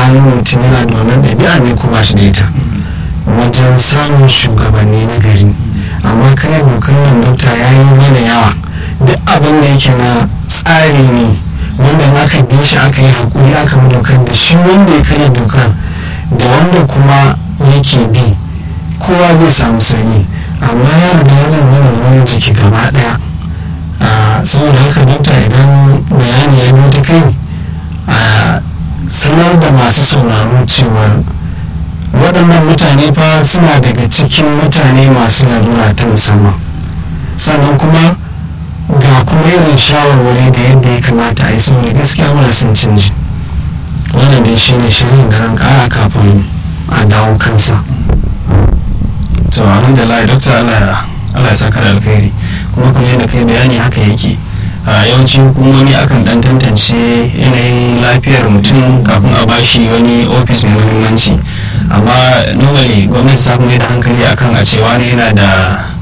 gano mutum yana da wannan ɗabi'a ne ko ba shi da ita wajen samun shugabanni na gari amma kare dokar nan dokta ya yi mana yawa duk abin da yake na tsari ne wanda aka bi shi aka yi haƙuri aka bi dokar da shi wanda ya karya dokar da wanda kuma yake bi kowa zai samu sauki amma ya riga ya zama da ruwan jiki gaba ɗaya saboda haka dokta idan bayani ya biyo ta kai a sanar da masu sauraro cewar waɗannan mutane fa suna daga cikin mutane masu larura ta musamman sannan kuma ga kuma irin shawarwari da yadda ya kamata a yi saboda gaskiya muna son canji wannan dai shi ne shirin da ran kara kafin a dawo kansa to alhamdulillah dokta Allah Allah ya saka da alkhairi kuma kuma yadda kai bayani haka yake a yawanci hukumomi akan dan tantance yanayin lafiyar mutum kafin a bashi wani ofis mai muhimmanci amma normally gwamnati ta mai da hankali akan a cewa ne yana da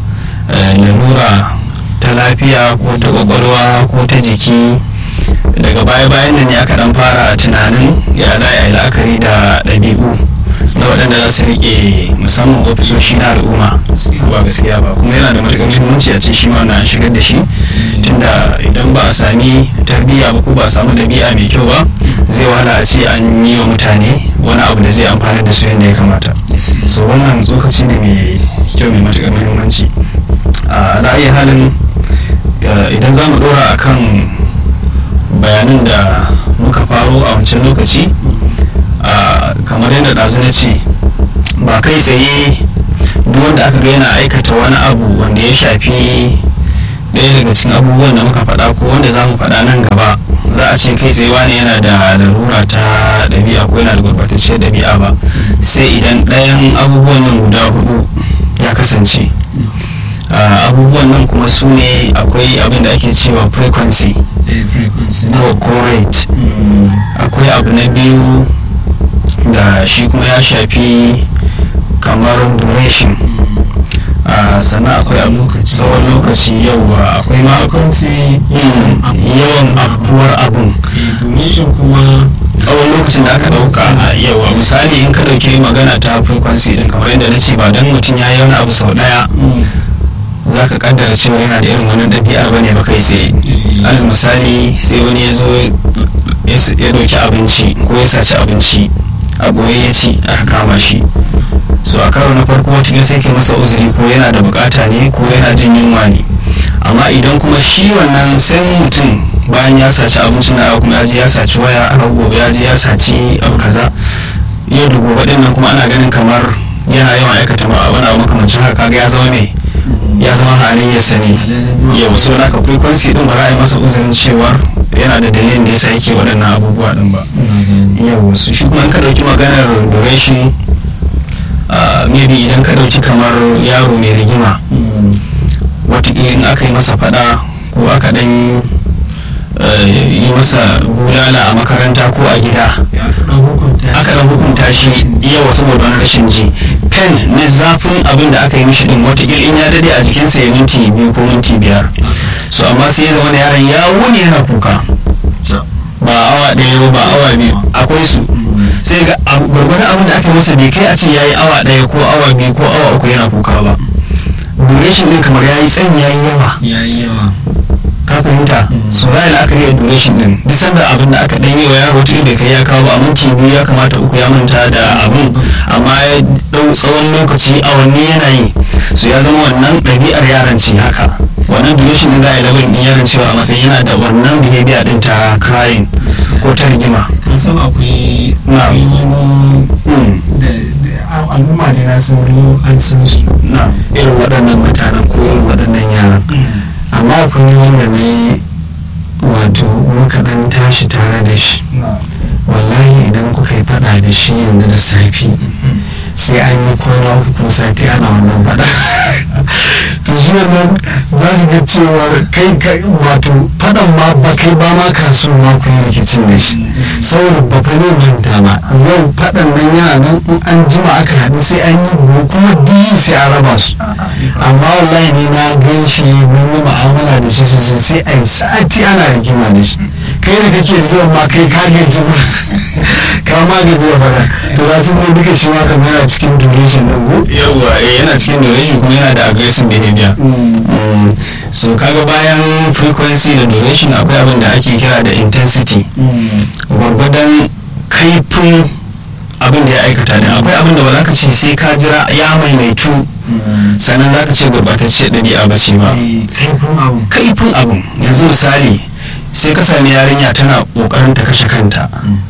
lalura ta lafiya ko ta kwakwalwa ko ta jiki daga baya-bayan nan ne aka dan fara tunanin ya za a yi la'akari da ɗabi'u na waɗanda za su riƙe musamman ofisoshi na al'umma ba gaskiya ba kuma yana da matuƙar muhimmanci a ce shi ma na shigar da shi tunda idan ba a sami tarbiyya ba ko ba a samu ɗabi'a mai kyau ba zai wahala a ce an yi wa mutane wani abu da zai amfana da su yadda ya kamata so wannan tsokaci ne mai kyau mai matuƙar muhimmanci a ra'ayi halin idan za mu ɗora akan bayanan da muka faro a wancan lokaci kamar yadda ɗazu na ce ba kai tsaye duk wanda aka ga yana aikata wani abu wanda ya shafi ɗaya daga cikin abubuwan da muka faɗa ko wanda za mu faɗa nan gaba za a ce kai tsaye wani yana da larura ta ɗabi'a ko yana da gurbatacciyar ɗabi'a ba sai idan ɗayan abubuwan nan guda hudu ya kasance abubuwan nan kuma su ne akwai abin da ake cewa frequency ko rate akwai abu na biyu da shi kuma ya shafi kamar duration sannan akwai tsawon lokaci yawa akwai ma yawan afkuwar abun duration kuma tsawon lokacin da aka dauka yawa misali in ka dauki magana ta frequency din kamar yadda na ce ba dan mutum ya yi wani abu sau daya za ka kaddara cewa yana da irin wannan ɗabi'ar bane ba kai tsaye alal misali sai wani ya zo ya dauki abinci ko ya saci abinci a goye ya ci aka kama shi so a karo na farko wata sai ke masa uzuri ko yana da bukata ne ko yana jin yunwa ne amma idan kuma shi wannan sai mutum bayan ya saci abinci na kuma ya je ya saci waya aka gobe ya je ya saci abu kaza yau da gobe din nan kuma ana ganin kamar yana yawan aikata ma wani abu makamancin haka kaga ya zama mai ya zama halayyarsa ne yau so da ka frequency din ba za a yi masa uzurin cewar yana da dalilin da yasa yake waɗannan abubuwa din ba yau su shi kuma in ka ɗauki maganar duration maybe idan ka ɗauki kamar yaro mai rigima watakila in aka yi masa faɗa ko aka ɗan yi masa bulala a makaranta ko a gida aka ɗan hukunta shi yawa saboda wani rashin ji pen na zafin abin da aka yi mishi din watakila in ya dade a jikinsa ya minti biyu ko minti biyar so amma sai ya zama da yaron ya wuni yana kuka ba awa ɗaya ba awa biyu akwai su sai ga gwargwadon abin da aka yi masa bai kai a ce ya yi awa ɗaya ko awa biyu ko awa uku yana kuka ba duration din kamar ya yi tsayin ya yi yawa ya yi yawa ka fahimta so za a yi la'akari da duration din duk sanda abin da aka ɗanyi wa yaro tun bai kai ya kawo ba a minti biyu ya kamata uku ya manta da abin amma ya ɗau tsawon lokaci awanni yana yi so ya zama wannan ɗabi'ar yaran ce haka wannan duration din za a yi labarin ɗin yaran cewa a matsayin yana da wannan behavior din ta crying ko ta rigima an san akwai wani da al'umma da na san an san su irin waɗannan mutanen ko irin waɗannan yaran amma akwai wanda ne wato muka dan tashi tare da shi wallahi idan kuka yi fada da shi yanzu da safi sai an yi kwana uku ko sati ana wannan fada to shi wannan za ka ga cewar kai wato fadan ma ba kai ba ma kaso ma ku yi rikicin da shi saboda ba fa zai manta ba yau fadan nan yana nan in an jima aka haɗu sai an yi kuma diyi sai a raba su amma wallahi ne na gan shi mun yi mu'amala da shi sosai sai a yi sati ana rigima da shi kai da kake da ma kai ka gaji ma ka ma gaji da fara to ba sun ne duka shi ma kamar yana cikin duration din ko yawwa eh, yana cikin duration kuma yana da aggressive behavior Mm, so kaga bayan frequency da duration akwai abin da ake kira da intensity gwargwadon kaifin abin da ya aikata ne akwai abin da ba za ka ce sai ka jira ya maimaitu sannan za ka ce gurbatacce ɗabi'a ba ce ba kaifin abu kaifin abin yanzu misali sai ka sami yarinya tana ƙoƙarin ta kashe kanta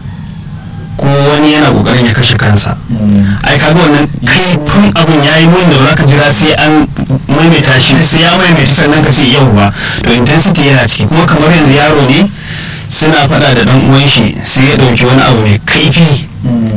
ko wani yana ƙoƙarin ya kashe kansa ai kaga wannan kaifin abin ya yi da ba za ka jira sai an maimaita shi sai ya maimaita sannan ka ce yauwa to intensity yana ciki kuma kamar yanzu yaro ne suna faɗa da ɗan uwan shi sai ya ɗauki wani abu mai kaifi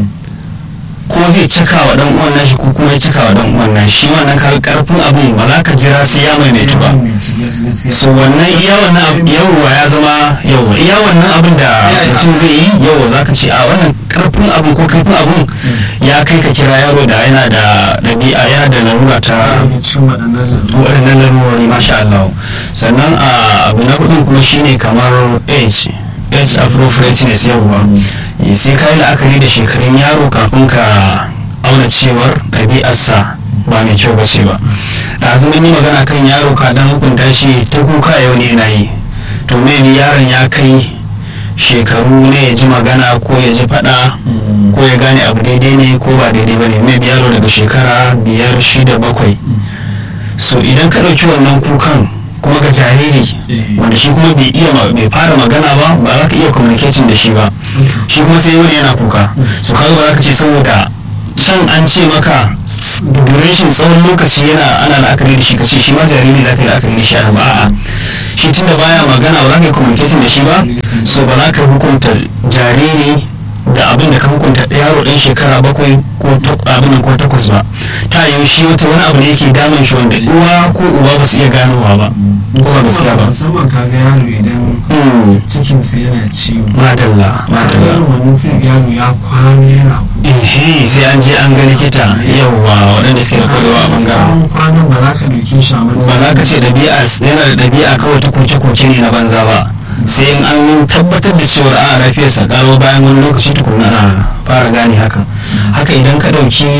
ko zai cika wa ɗan uwan nashi ko kuma ya cika wa ɗan uwan nashi shi wannan kaga karfin abin ba za ka jira sai ya maimaitu ba so wannan iya wannan abu- yawwa ya zama yawwa iya wannan abin da mutum zai yi yawwa za ka ce a wannan karfin abin ko kaifin abin ya kai ka kira yaro da yana da ɗabi'a yana da larura ta daga cikin waɗannan lalura waɗannan larurori masha Allah sannan a abu na hudun kuma shine kamar age age appropriateness yawwa Eh, sai ka yi la'akari da shekarun yaro kafin ka auna cewar ɗabi'arsa ba mai kyau ba ce ba da mun yi magana kan yaro ka dan hukunta shi ta kuka yau ne na yi to maybe yaron ya kai shekaru ne ya ji magana ko ya ji faɗa ko ya gane abu daidai ne ko ba daidai ba ne maybe yaro daga shekara biyar shida bakwai so idan ka ɗauki wannan kukan kuma ga jariri Eh. wanda shi kuma bai iya ma- bai fara magana ba ba za ka iya communicating da shi ba shi kuma sai wani yana kuka so kaga ba za ka ce saboda can an ce maka duration tsawon lokaci yana ana la'akari da shi ka ce shi ma jariri za ka yi la'akari da shi a ba a'a shi tunda baya magana ba za ka yi communicating da shi ba so ba za ka hukunta jariri da abin da ka hukunta yaro ɗan shekara bakwai ko tak- abin nan ko takwas ba ta yiwu shi wata wani abu ne yake damun shi wanda uwa ko uba ba su iya ganowa ba ko ba gaskiya ba musamman kaga yaro idan Hmm, cikinsa yana ciwo madalla madalla yaro wannan sai ga yaro ya kwana yana ehe sai an je an ga likita yawwa waɗanda suke da kwarewa a bangaren tsawon kwanan ba za ka ɗauke shi a ba matsayin za ka ce ɗabi'a yana da ɗabi'a kawai ta koke-koke ne na banza ba sai in an tabbatar da cewar a lafiyarsa karo bayan wani lokaci tukuna a fara gane hakan haka idan ka ɗauki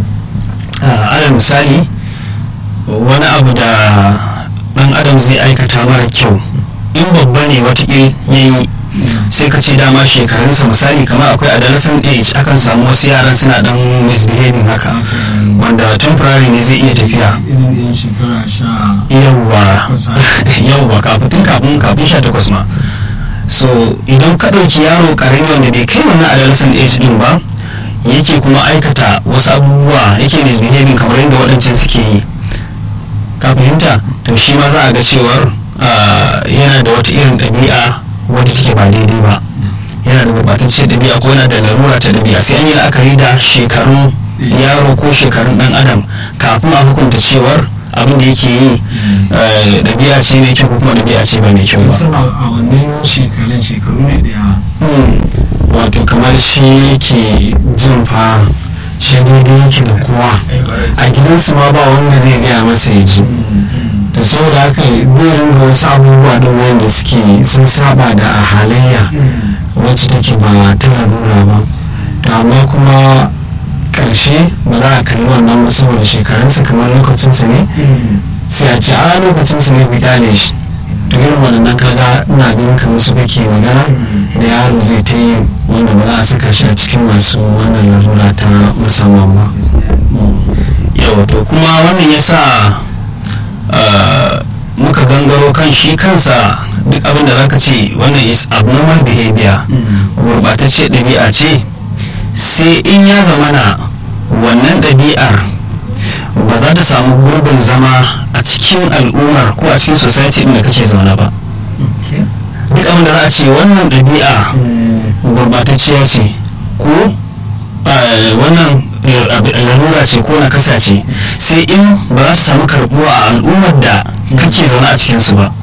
a, alal misali wani abu da ɗan adam zai aikata mara kyau in babba ne watakil ya yi sai ka ce dama shekarunsa misali kamar akwai adolescent age akan samu wasu yaran suna dan misbehaving haka wanda temporary ne zai iya tafiya irin yan shekara sha yawwa yawwa kafin tun kafin kafin sha takwas ma so idan ka ɗauki yaro ƙarami wanda bai kai wannan adolescent age din ba yake kuma aikata wasu abubuwa yake misbehaving kamar yadda waɗancan suke yi ka fahimta to shi ma za a ga cewar ah, yana da wata irin ɗabi'a wadda take ba daidai ba yana da gurɓatacciyar ɗabi'a ko yana da larura ta ɗabi'a sai an yi la'akari da shekarun yaro ko shekarun ɗan adam kafin a hukunta cewar abin da yake yi eh, ɗabi'a ce mai kyau ko kuma ɗabi'a ce ba mai kyau ba sama a wannan shekarun shekaru ne da yawa Hmm. wato kamar shi yake jin fa shi daidai yake da kowa a gidansu ma ba wanda zai gaya masa ya ji to saboda haka zai ringa wasu abubuwa don wanda suke sun saba da halayya wacce take ba ta larura ba to amma kuma karshe ba za a kalli wannan ba saboda shekarunsa kamar lokacinsa ne sai a ce a lokacinsa ne ku kyale shi to irin waɗannan kaga ina ganin kamar su kake magana da yaro zai ta yi wanda ba za a saka shi a cikin masu wannan larura ta musamman ba yau to kuma wannan ya sa uh, muka gangaro kan shi kansa duk abin da zaka ce wannan is abnormal behavior gurɓatacce ɗabi'a ce sai in ya zamana wannan ɗabi'ar ba za ta samu gurbin zama a cikin al'ummar ko a cikin society ɗin da kake zaune ba duk abin da za a ce wannan ɗabi'a gurɓatacciya ce ko eh, wannan eh, ab- larura ce ko na kasa ce sai in ba za su samu karbuwa a al'ummar da kake zaune a cikinsu ba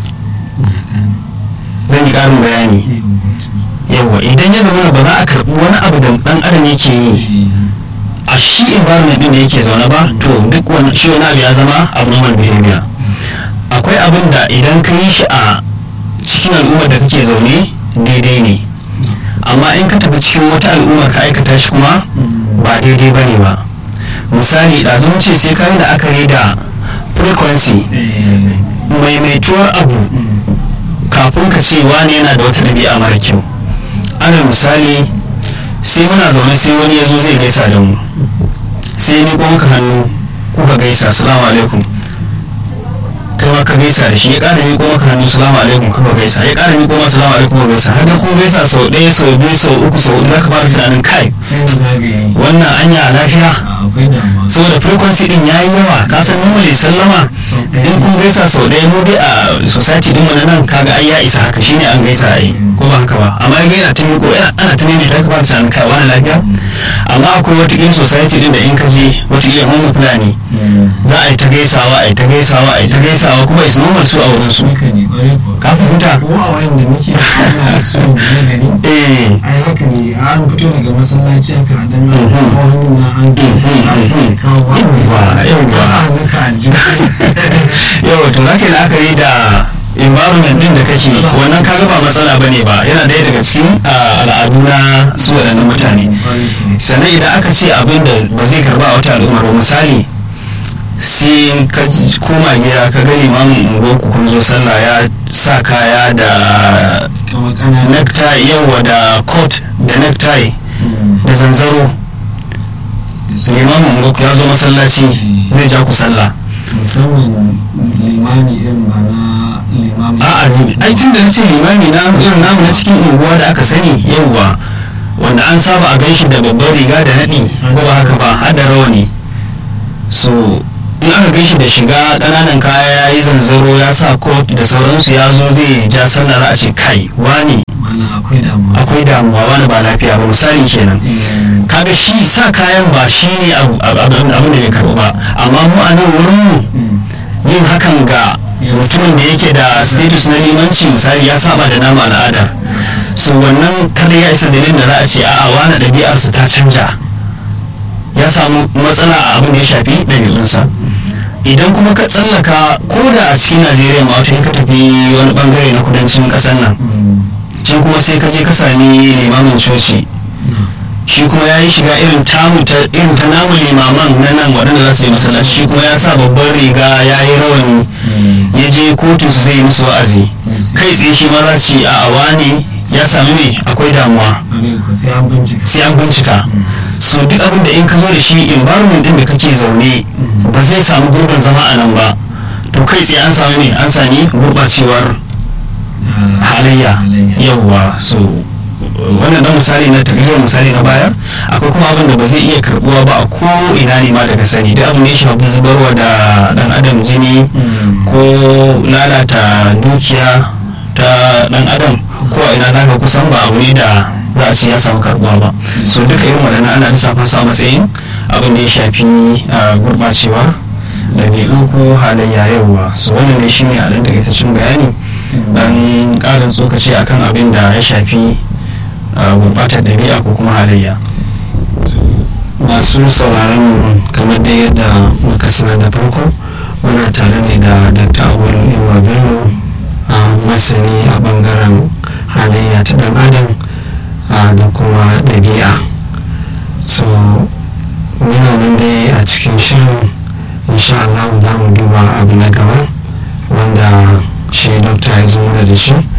zan yi ƙarin bayani yawa idan ya zama ba za a karbi wani abu da ɗan adam yake yi a shi environment din da yake zaune ba to duk wani shi wani abu ya zama abnormal behavior akwai abin da idan ka yi shi a cikin al'ummar da kake zaune daidai ne amma in ka tafi cikin wata al'ummar ka aikata shi kuma ba daidai ba ne ba misali da zama ce sai kayi da aka yi da frequency maimaituwar abu kafin ka ce wani yana da wata ɗabi'a mara kyau ana misali sai muna zaune sai wani ya zo zai gaisa da mu sai ni kuma ka hannu kuka gaisa salamu alaikum kai ma ka gaisa da shi ya ƙara miƙo maka hannu salamu alaikum kuka gaisa ya ƙara miƙo maka salamu alaikum kuka gaisa har da kun gaisa sau ɗaya sau biyu sau uku sau huɗu zaka fara tunanin kai sai da zagaye wannan anya lafiya akwai damuwa saboda frequency din yayi yawa ka san normally sallama Sau ɗaya. in kun gaisa sau ɗaya mu dai a society din mu na nan kaga ai ya isa haka shine an gaisa ai ko ba haka ba amma ga yana ta miko yana ana ta nemi ta ka fara tunanin kai wani lafiya amma akwai wata irin society din da in ka je wata irin homo fulani za a yi ta gaisawa a yi ta gaisawa a yi ta gaisawa kuma is normal su a wurin su haka ne ƙwarai kuwa ka fahimta ko a wayan da muke ana so mu na gari eh ai haka ne an fito daga masallaci aka dan an Mhm. kawo hannu na an gaisa Mhm, an sa mhm. kawo ba Yawwa, yawwa. ka sa hannun ka aljihu yau to zaka yi la'akari da environment din da kake wannan kaga ba matsala bane ba yana ɗaya daga cikin ah, al'adu na su waɗannan mutane sannan idan aka ce abin da ba zai karba a wata al'ummar ba misali sai ka ji- koma gida ka ga limamin unguwarku kun zo sallah ya sa kaya da kamar ƙananan necktie yawa da coat da necktie da zanzaro limamin unguwarku ya zo masallaci zai ja ku sallah musamman limami irin ba na limami a'a ni ai tun da nace limami na irin namu na cikin unguwa da aka sani yauwa wanda an saba a ganshi da babbar riga da naɗi ko ba haka ba har da rawani so in aka ganshi da shiga ƙananan kaya ya yi zanzaro ya sa coat da sauransu ya zo zai ja sallah za a ce kai wani mana akwai damuwa akwai damuwa wani ba lafiya ba misali kenan Eh, kaga shi sa kayan ba shi ne abu- abu- abin da bai karɓu ba amma mu a nan wurin mu mm, yin hakan ga mutumin da yake da status na limanci misali ya saba da nama al'ada so wannan kada ya isa dalilin da za a ce a'a wani ɗabi'arsa ta canja ya samu matsala a abin da ya shafi ɗabi'unsa idan kuma ka tsallaka ko da a cikin najeriya ma wata in ka tafi wani bangare na kudancin ƙasar nan mm, can kuma sai ka je ka sami limamin coci shi kuma ya yi shiga irin tamu ta irin ta namu limaman na nan waɗanda za su yi masallaci shi kuma ya sa babban riga ya yi rawani mm, ya je kotu su zai yi musu wa'azi kai tsaye shi ma za su ce a wane ya sami me akwai damuwa ƙwarai kuwa sai an bincika sai an bincika so duk abin da in ka zo da shi environment din da kake zaune ba zai samu gurbin zama a nan ba to kai tsaye an sami me an sami gurbacewar Ah, halayya yawwa so wannan dan misali na takardar misali na bayar akwai kuma abin da ba zai iya karbuwa ba a ko ina ne ma daga sani duk abin da ya shafi zubarwa da dan adam jini mm, ko lalata dukiya ta dan adam ko a ina zaka kusan ba abu ne da za a ce ya samu karbuwa ba so duka irin waɗannan ana lissafa su a matsayin abin da ya shafi ah, gurɓacewar ɗabi'u ko halayya yawa so wannan ne shine a ɗan takaitaccen bayani dan ƙarin tsokaci akan abin da ya shafi ah, gurɓatar ɗabi'a ko kuma halayya masu sauraron mu kamar da yadda muka sanar da farko muna tare ne da dr awolu iwa bello a masani a bangaren halayya ta dan adam a, da kuma ɗabi'a so muna nan dai a cikin shirin insha Allah za mu duba abu na gaba wanda shi dokta ya zo mana da shi